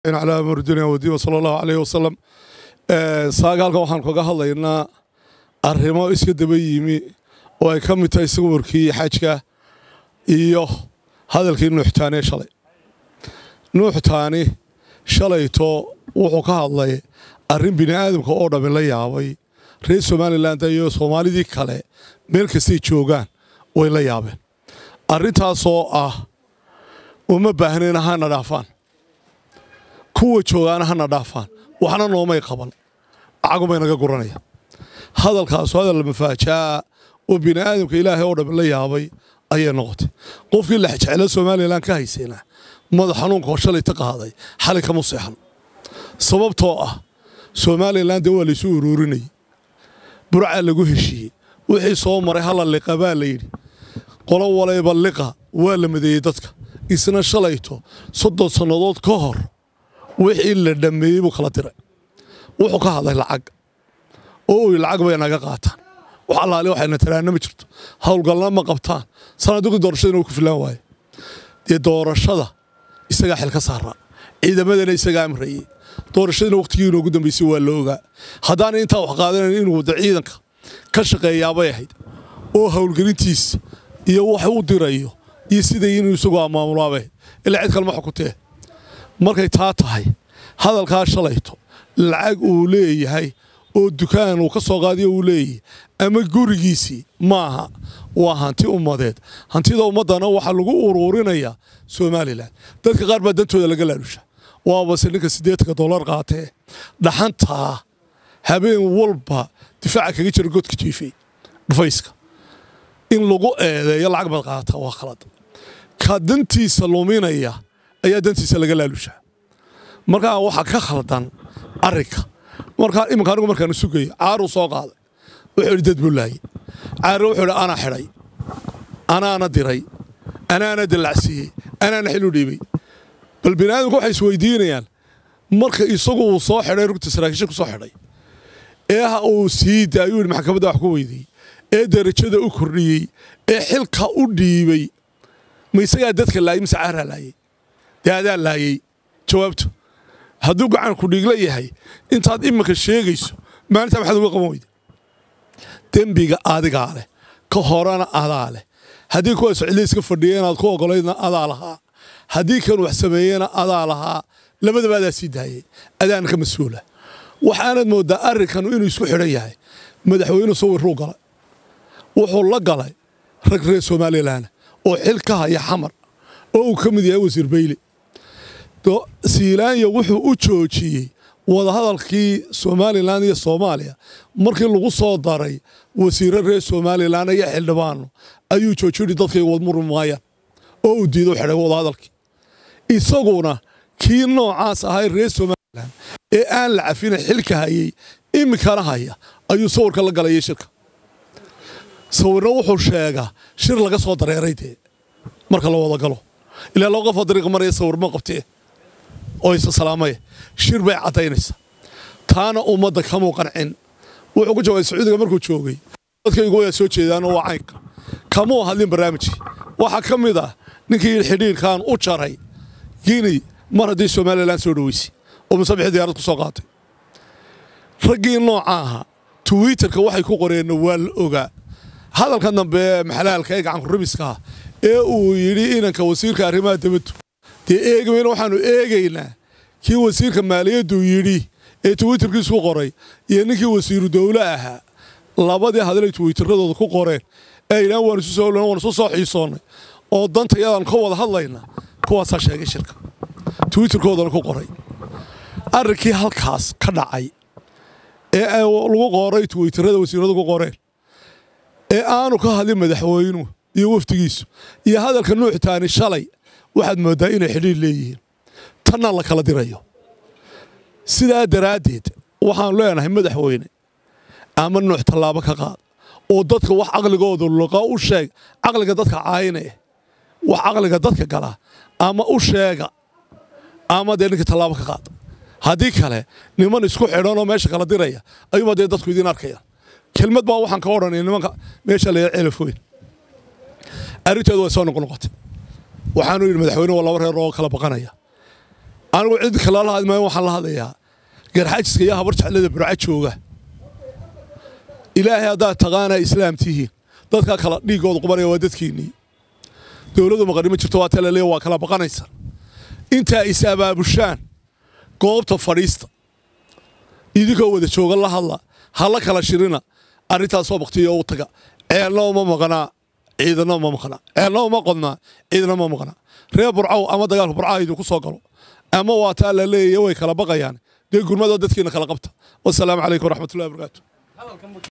calaa murdina wadiima sala allahu caleyh wasalam saaga halkan waxaan kaga hadlaynaa arrimo iska daba yimi oo ay ka mid tahay sawirkii xajka iyo hadalkii nuuxtaani shalay nuuxtaani shalayto wuxuu ka hadlay arrin bini aadamka oo dhammi la yaabay reer somalilan iyo soomaalidii kale meel kastay joogaan way la yaabeen arrintaasoo ah uma baahnayna hana dhaafaan kuwa joogaana hana dhaafaan waxna noomay qaban lacagumay naga guranaya hadalkaasu hadal mafaajaa oo bini aadamka ilaahay oo dhammi la yaabay ayay noqotay qofkii lexjeclo somalilan ka haysayna madax xanuunkaoo shalayta qaaday xali kama seexan sababtoo ah somalilan dee waa laysu uruurinayay burcaa lagu heshiiyey wixii soo maray hala liqa baa layidhi qolo walayba liqa waa la madeeyey dadka isna shalayto soddon sannadood ka hor wixii la dhammeeyey buu kala diray wuxuu ka hadlay lacag oo uy lacag bay naga qaataan wax allaali waxayna tiraana ma jirto howlgalna ma qabtaan sanadugii doorashadana uu ku filaan waaye dee doorashada isagaa xil ka saaraa ciidamadana isagaa amrayey doorashadana wakhtigii inoogu dambaysay waa la ogaa haddaana intaa wax qaadanayn inuu wada ciidanka ka shaqeeyaabay ahayd oo howlgelintiisa iyo wax u dirayo iyo siday inuu isagu maamulaabay ahayd ilaa cid kalema xukutee markay taa tahay hadalkaa shalayto lacag uu leeyahay oo dukaan uu ka soo qaadiyo uu leeyahay ama gurigiisii maaha waa hanti ummadeed hantida ummaddana waxaa lagu uruurinayaa somalilan dadka qaar baa dantooda laga laadhusha waabase ninka siddeetanka dollar qaatee dhaxantaa habeen walba difaaca kaga jira godka jiifay dhufayska in lagu eedeeyo lacag baad qaata waa khalad ka dantiisa luminaya ayaa dantiisa laga laalushaa markaa waxaa ka khaldan arrinka markaa iminka anigu markaan sugayay caaruu soo qaaday wuxuu idhi dad buu laayey caarre wuxuu idhi anaa xidhay anaana diray anaana dallacsiiyey anaana xil u dhiibay bal bini aadamku waxay isweydiinayaan marka isagu uu soo xidhay rugta saraakiisha ku soo xidhay ee ha uu sii daayuu yidhi maxkamadda wax ku weydiiyey ee darajada u kordhiyey ee xilka u dhiibay ma isagaa dadka laayey mise caaraa laayey dee adaa laayey jawaabtu hadduu gacan ku dhiigla yahay intaad iminka sheegayso maalintaa maxaad uga qaban weyda dembiga adigaa leh ka horena adaa leh haddii kuwa socliiska fadhiya inaad ku ogolaydna adaa lahaa haddii kan wax sameeyena adaa lahaa labadaba adaa sii daayay adaana ka mas-uula waxaanad mooddaa arrinkanu inuu isku xidhan yahay madaxweyne sawirruu galay wuxuu la galay rag reer somalilan oo xil ka haya xamar oo uu ka mid yahay wasiir bayle siilaanya wuxuu u joojiyey wadahadalkii somalilan iyo soomaaliya markii lagu soo daray wasiiro reer somalilan iyo xildhibaano ayuu joojiyui dadkay wadmuri maayaan oo uu diido xidhay wadahadalkii isaguna kii noocaas ahay reer somalilan ee aan la cafina xilka hayey iminkana haya ayuu sawirka la galayay shirka sawirna wuxuu sheegaa shir laga soo dareeray dee marka la wada galo ilaa loo qofoo dariiqa maraya sawir ma qabtee oo isa salaamaya shir bay caddaynaysaa taana ummadda kamuu qancin wuxuu ku jawaabay sacuudiga markuu joogay dadkaygu waa soo jeedaanoo waa caynka kamuu hadlin barnaamijkii waxaa ka mid ah ninkii xidhiirkan u jaray guiney mar haddii somalilan soo dhoweysay oo musabixii diyaarad ku soo qaatay raggii nooca ahaa twitterka waxay ku qoreenna waa la ogaa hadalka dambe maxalaalka ee gacankurabiskaa ee uu yidhi inanka wasiirka arrimaha dibaddu dee eegamayna waxaannu eegaynaa kii wasiirka maaliyaddu yidhi ee twitterkiisu ku qoray iyo ninkii wasiiru dowle ahaa labadii hadalay twitteradooda ku qoreen ee yidhahan waan isu soo waan isu soo xiisoonnay oo danta iyadaan ka wada hadlaynaa kuwaasaa sheegay shirka twitterkoodana ku qoray arrinkii halkaas ka dhacay ee lagu qoray twitterada wasiiradu ku qoreen ee aanu ka hadlin madaxweynuhu iyo wafdigiisu iyo hadalka nuuxtaani shalay waxaad mooddaa inay xidhiir leeyihiin tanna la kala dirayo sidaa daraaddeed waxaanu leenahay madaxweyne ama nuux tallaabo ka qaad oo dadka wax caqligooda luqa u sheeg caqliga dadka caayine wax caqliga dadka gala ama u sheega ama dee ninka tallaabo ka qaad haddii kale niman isku xidhanoo meesha kala diraya ayuuba dee dadku idiin arkayaan kelmad baa waxaan ka odhanaya nimanka meesha la ceelafoyn arrinteedu way soo noqnoqotay waxaanu yidhi madaxweyne waa laba reer oo kala baqanaya anigu cid kala la hadli maayo waxaan la hadlayaa garxajiska iyo habar jeclada burca jooga ilaahay haddaad taqaanaa islaam tihiin dadka kala dhiigooda qubanaya waa dadkiinnii dowladdu maqanimo jirto waa talaleya waa kala baqanaysa intaa is abaabushaan goobta fadhiista idinkoo wada jooga la hadla ha la kala shirina arrintaasoo baktiyo u taga ceelna uma maqanaa ciidana uma maqnaa ceelna uma qodnaa ciidana uma maqnaa reer burcow ama dagaalka burcaha idinku soo galo ama waa taa la leeyahy way kala baqayaan dee gurmadoo dadkiina kala qabta wasalaamu calaykum waraxmatullahi wabarakaatu